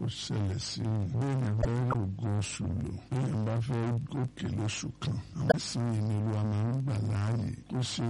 ṣẹlẹ̀ sí mi bí èèyàn fẹ́ rògo oṣù lò bí èèyàn bá fẹ́ gòkè lóṣù kan àwọn ìsìn yìí ni olúwa máa ń gbà láàyè kó ṣe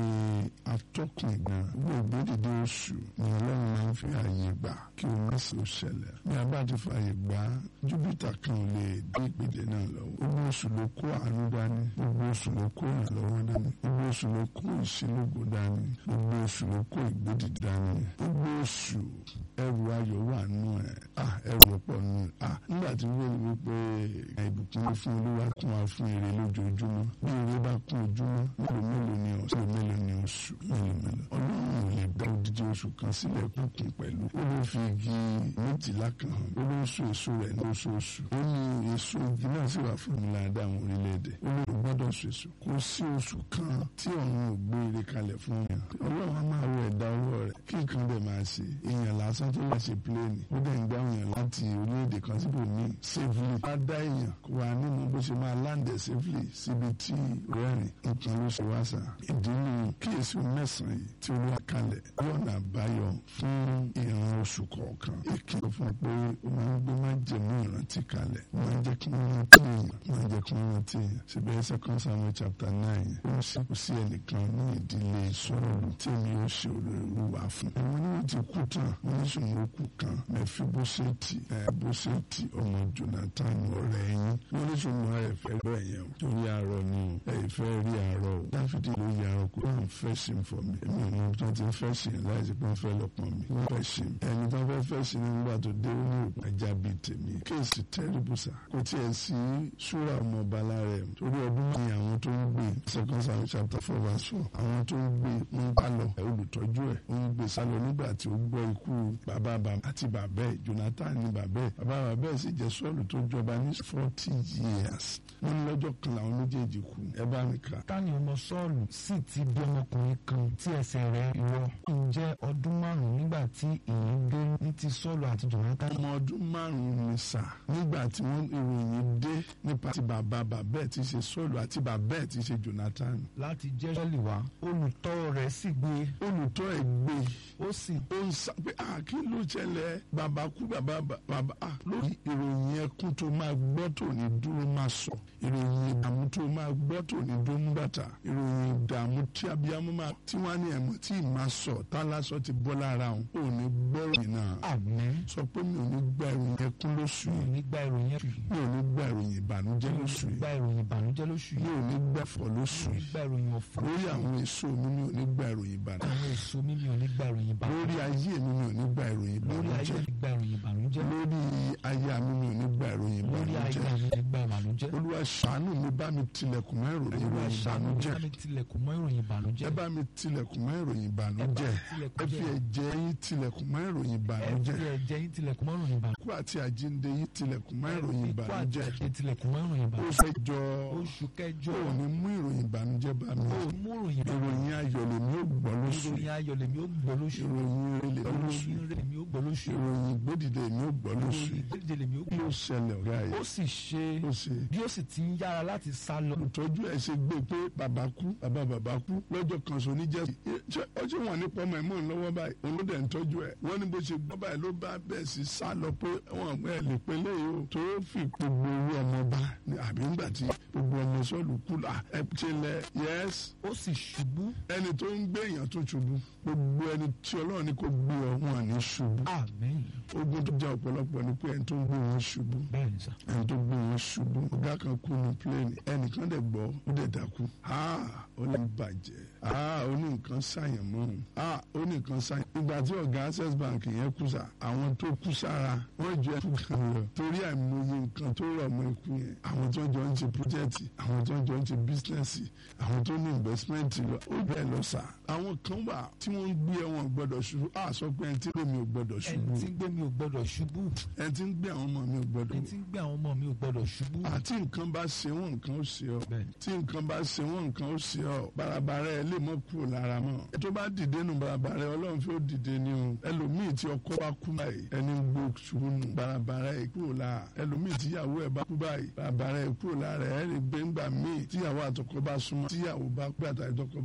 atọ́kùn ìgbọ̀n gbogbo dídé oṣù ni ọlọ́run máa ń fi àyè gbà kí o má ṣe ṣẹlẹ̀ bí a bá ti fàyè gbà júpítà kan ò lè dé ìpele náà lọ́wọ́ gbogbo oṣù ló kó àánú dání gbogbo oṣù ló kó ìrànlọ́wọ́ dání gbogbo oṣù ló kó ìṣelógo dání gbogbo oṣù ló kó ìgbódì dání gbogbo oṣù ẹrù ayọ̀ wà nù ẹ̀ ah ẹrù ọ̀pọ̀ nù ẹ̀ ah nígbà tí wọ́n wí pé ìbùkún ní fún olúwa kún wa fún èrè lójoojúmọ́ bí èrè bá kún ojúmọ́ mélòó mélòó ni oṣù mélòó ni oṣù mélòó mélòó ọlọ́run ò lè dá odidi oṣù kan sílẹ̀ kúnkún pẹ̀lú ó ló fi igi méjìlá kan hàn ó ló ń so èso rẹ̀ ní oṣooṣù ó ní èso igi náà sì wà fún mi láàdá àwọn orílẹ̀-èdè ó ló gbọ́dọ̀ so èso kò sí oṣù kan tí ọ̀run ò gbé ire kalẹ̀ fún yàn ọlọ́run á máa wọ ẹ̀dá ọwọ́ rẹ̀ kí nǹkan dẹ̀ máa ṣe èèyàn lásán tó lè ṣe pléènì ó dẹ̀ ń gbá èèyàn láti orílẹ̀-èdè kan síbò míì safely á dá èèyàn kó wà nínú bó ṣe máa láǹdẹ̀ safely síbi tí rẹ́rìn nǹkan ló ṣe wá sàn ìdí ni kíyèsí mẹ́sàn-án yìí tí olúwa kalẹ̀ yọ̀nà àbáyọ fún ìran oṣù kọ̀ọ̀kan ìkìlọ̀ fún pé ó máa ń gbé májèmú ìrántí kalẹ̀ ó máa ń jẹ́ kí wọ́n rántí èèyàn ó máa ń jẹ́ kí wọ́n rántí èèyàn síbẹ̀ second samuel chapter nine ó ń ṣe kò sí ẹnìkan ní ìdílé sọ́ọ̀lù tí èmi yóò ṣe olùwà fún. àwọn oníwọ̀n ti kú tán wọ́n ní sùnmọ́ kú kan mẹ́fí bóṣẹ́ẹ̀tì ẹ̀ bóṣẹ́ẹ̀tì ọmọ jonathan ọ̀rẹ́ yín wọ́n ní sùnmọ́ ẹ̀ fẹ́ rẹ̀ yẹn o torí àárọ̀ ni o ẹ̀ fẹ́ rí àárọ̀ o dáfídì ló yà ọ́ kó wọ́n fẹ́ ṣe fọ́ mi èmi ò mọ tó ti fẹ́ ṣe láì sí pé wọ́n fẹ́ lọ́pọ̀ mi wọ́n fẹ́ ṣe ẹni tó fẹ́ fẹ́ ṣe nígbà tó dé ó ní ìpàjá bíi tèmi kéèsì tẹ́rìbùsà kò tiẹ̀ sí ṣúra ọmọ bala rẹ̀ torí ọdún ní àwọn tó ń gbé second Samuel chapter four verse four àwọn tó ń gbé ń bá lọ olùtọ́jú ẹ̀ ó ń gbé sálọ nígbà tí ó gbọ́ ikú bàbá àti bàbá ẹ̀ Jonathan ní bàbá ẹ̀ bàbá bàbá ẹ̀ sì jẹ́ Sọ́ọ̀lù tó jọba ní forty years wọ́n ní lọ́jọ́ kan làwọn méjèèjì kú ẹ bá mi kà. tani ọmọ Sọ́ọ̀lù sì ti bí ọmọkùnrin kan tí ẹsẹ̀ rẹ̀ yọ ǹjẹ́ ọdún márùn-ún nígbà tí ìyìn dé ní ti Sọ́ọ̀lù àti Jonathan. ọmọ ọdún márùn-ún ni sà nígbà tí wọ́n ìròyìn dé nípa ti bàbá bàbá ẹ̀ ti ṣe Sọ́ọ̀lù àti bàbá ẹ̀ ti ṣe Jonathan. láti jẹ́ sọ́ọ̀lì wá olùtọ́ rẹ̀ sì gbé olùtọ́ ẹ̀ gbé ó sì ó ń sá pé à kí ló ṣẹlẹ̀ bàbá kú bàbá bàbá à lórí ìròyìn ẹkún tó máa gbọ́ tó ní dúró máa sọ ìròyìn ìdààmú tó máa gbọ́ tó ní dúró ń bàtà ìròyìn ìdààmú tí abiyamọ máa tí wọ́n á ní ẹ̀mọ́ tí ì máa sọ tálásọ ti bọ́ lára òun ò ní gbọ́rọ̀ yìí náà àmín sọ pé mi ò ní gba ìròyìn ẹkún lóṣù mi ò yìí ní gba ìròyìn ẹ̀fì mi ò ní gba ìròyìn ìbànújẹ́ lóṣù mi ò ní yìí gba ìròyìn ìbànújẹ́ lóṣù mi yìí ò ní gbẹ̀fọ́ lóṣù mi ò ní yìí gba ìròyìn ọ̀fọ̀ lórí àwọn èso mi mi ò ní gba ìròyìn ìbànújẹ́ àwọn èso mi mi ò ní gba ìròyìn lórí ìbànújẹ́ ayé mi mi ò ní gba ìròyìn lórí ayé ìbànújẹ́ mi gba ìròyìn ìbànújẹ́ lórí aya mi mi ò ní gba ìròyìn lórí ayé ìbànújẹ́ mi gba ìbànújẹ́ olúwa ṣàánú mi bá mi tilẹ̀kùn mọ́ ìròyìn olúwa ṣàánú mi ìbànújẹ́ bá mi tilẹ̀kùn mọ́ ìròyìn ìbànújẹ́ ẹ bá mi tilẹ̀kùn mọ́ ìròyìn ìbànújẹ́ tilẹ̀kùn ẹ fi jẹ́ ẹ̀jẹ̀ yín tilẹ̀kùn mọ́ ìròyìn ẹ fi ìbànújẹ́ ẹ̀jẹ̀ yín tilẹ̀kùn mọ́ ìròyìn ìbànújẹ́ ikú àti àjíǹde yín tilẹ̀kùn mọ́ ìròyìn ikú àti ìbànújẹ́ ẹ̀jẹ̀ tilẹ̀kùn mọ́ ìròyìn ó ìbànújẹ́ fẹ́ jọ oṣù kẹjọ ó ní mú ìròyìn ìbànújẹ́ bá mi ó mú ìròyìn ìròyìn ayọ̀ lèmi ó gbọ́ lóṣù ìròyìn ayọ̀ lèmi ó gbọ́ lóṣù ìròyìn ire lèmi ó lóṣù ìròyìn rẹ̀ lèmi ó gbọ́ lóṣù ìròyìn ìgbódìde lèmi ó gbọ́ lóṣù ìròyìn ìgbédìde lèmi ó kí ló gbọ́ ṣẹlẹ̀ ọ̀gá ó yìí sì ṣe ó ṣe bí ó sì ti ń yára láti sá lọ olùtọ́jú ẹ̀ ṣe gbé pé bàbá kú bàbá bàbá kú lọ́jọ́ kan sọ níjẹ́ ọjọ́ wọn nípa ọmọ ẹ̀mọ́ lọ́wọ́ báyìí òun ló dẹ̀ ń tọ́jú ẹ̀ wọ́n ní bó ṣe gbọ́ báyìí ló bá bẹ̀ sí sá lọ pé wọn ẹ̀ lè pe léyìí o tó fi gbogbo owó ọmọ bá ní àbí ńgbà tí gbogbo ọmọ sọ́ọ̀lù kú là ẹ ṣe lẹ yẹs ó sì ṣubú ẹni tó ń gbé èèyàn tó ṣubú gbogbo ẹni tí ọlọ́run ní kó gbé ọ wọn ní ṣubú àmín ogun tó jẹ́ ọ̀pọ̀lọpọ̀ ni pé ẹni tó ń gbé wọn ṣubú bẹ́ẹ̀ ni sà ẹni tó gbé wọn ṣubú ọ̀gá kan kú ní pléènì ẹnìkan dẹ̀ gbọ́ ó dẹ̀ dákú ó ní bàjẹ́ ó ní nǹkan ṣàyàn mọ́ òun ó ní nǹkan ṣàyàn. ìgbà tí ọ̀gá access bank yẹn kú sà àwọn tó kú sára wọ́n ju ẹkú kan lọ torí àìmọye nǹkan tó rọ̀ mọ́ ikú yẹn àwọn tó jọ ń ṣe pírójẹ́tì àwọn tó jọ ń ṣe bísínẹ́sì àwọn tó ní investmenti lọ ó bẹ́ẹ̀ lọ sà àwọn kan wà tí wọ́n ń gbé ẹ̀wọ̀n gbọ́dọ̀ ṣubú à sọ pé ẹni tí lèmi ò gbọ́dọ̀ ṣubú ẹni tí ń gbé mi ò gbọ́dọ̀ ṣubú ẹni tí ń gbé àwọn ọmọ mi ò gbọ́dọ̀ ẹni tí ń gbé àwọn ọmọ mi ò gbọ́dọ̀ ṣubú àti nǹkan bá ṣe wọn nǹkan ó ṣe ọ Bẹ́ẹ̀ni. tí nǹkan bá ṣe wọn nǹkan ó ṣe ọ barabara ẹ lè mọ kúrò lára mọ ẹ tó bá dìde nù barabara ẹ Ọlọ́run fi ó dìde ni o ẹlòmíì tí ọkọ bá kú báyìí ẹni ń gbó ṣubú nù barabara ẹ kúrò lára ẹlòmíì tíyàwó ẹ bá kú báyìí barabara ẹ kúrò lára ẹ rí gbẹngbà míì tíyàwó àtọkọ bá súnmọ́ tíyàwó bá kú àtàtọkọ